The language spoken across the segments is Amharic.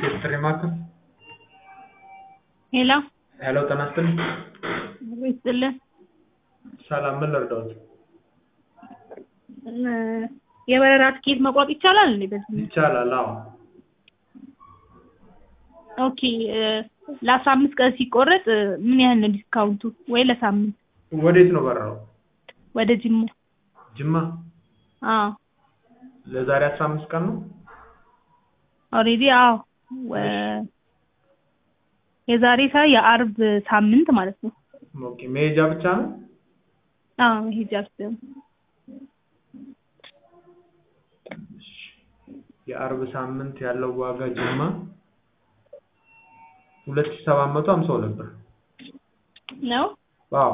የጥሪ ማዕከል ሄሎ ሄሎ ጤና ይስጥልኝ ኑሮ ይስጥልን ሰላም ምን ልርዳዎት እ የበረራ ትኬት መቁረጥ ይቻላል እንዴ በዚህ ይቻላል አዎ ኦኬ እ ለአስራ አምስት ቀን ሲቆረጥ እ ምን ያህል ነው ዲስካውንቱ ወይ ለሳምንት ወዴት ነው በረራው ወደ ጅማ ጅማ አዎ ለዛሬ አስራ አምስት ቀን ነው ኦልሬዲ አዎ ወ የዛሬ ሳ የአርብ ሳምንት ማለት ነው ኦኬ መሄጃ ብቻ ነው አዎ ሂጃ ብቻ የአርብ ሳምንት ያለው ዋጋ ጅማ ሁለት ሺህ ሰባት መቶ ሀምሳ ሁለት ብር ነው አዎ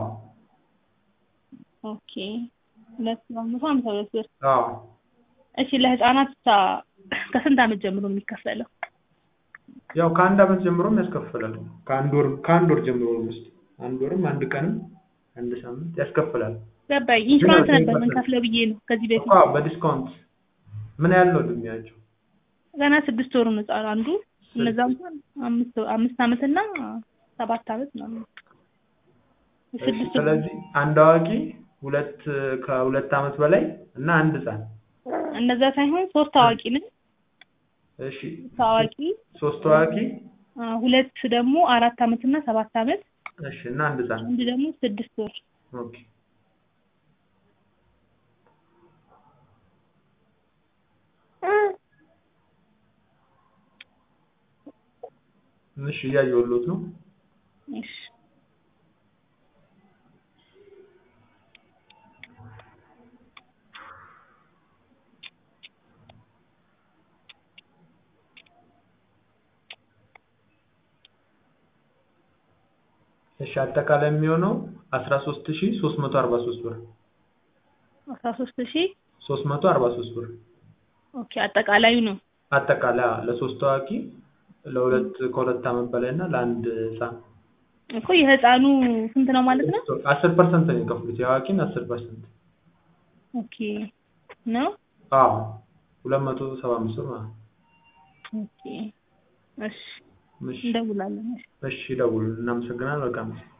ኦኬ ሁለት ሺህ ሰባት መቶ ሀምሳ ሁለት ብር አዎ እሺ ለህፃናት ብቻ ከስንት ዓመት ጀምሮ ነው የሚከፈለው ያው ከአንድ ዓመት ጀምሮም ያስከፍላል ከአንድ ወር ከአንድ ወር ጀምሮ ነው ውስጥ አንድ ወርም አንድ ቀንም አንድ ሳምንት ያስከፍላል ገባኝ ኢንሹራንስ ነበር የምንከፍለው ብዬ ነው ከዚህ በፊት አዎ በዲስካውንት ምን ያህል ነው እድሜያቸው ገና ስድስት ወሩ ነው ህጻን አንዱ እነዛ እንኳን አምስት አምስት ዓመት እና ሰባት ዓመት ምናምን ስድስት ወር ስለዚህ አንድ አዋቂ ሁለት ከሁለት ዓመት በላይ እና አንድ ህፃን እነዛ ሳይሆን ሶስት አዋቂ ነን እሺ አዋቂ ሶስት አዋቂ አ፣ ሁለት ደግሞ አራት ዓመት እና ሰባት ዓመት እሺ እና አንድ ህፃን አንድ ደግሞ ስድስት ወር ኦኬ እሺ እያየሁሎት ነው እሺ እሺ አጠቃላይ የሚሆነው አስራ ሶስት ሺህ ሶስት መቶ አርባ ሶስት ብር አስራ ሶስት ሺህ ሶስት መቶ አርባ ሶስት ብር ኦኬ አጠቃላዩ ነው አጠቃላይ አዎ፣ ለሶስት አዋቂ ለሁለት ከሁለት ዓመት በላይ እና ለአንድ ህፃን እኮ የህፃኑ ስንት ነው ማለት ነው አስር ፐርሰንት ነው የሚከፍሉት የአዋቂን አስር ፐርሰንት ኦኬ ነው አዎ ሁለት መቶ ሰባ አምስት ብር ማለት ነው ኦኬ እሺ እሺ እንደውላለን እሺ እሺ ደውሉ እናመሰግናለን መልካም ጊዜ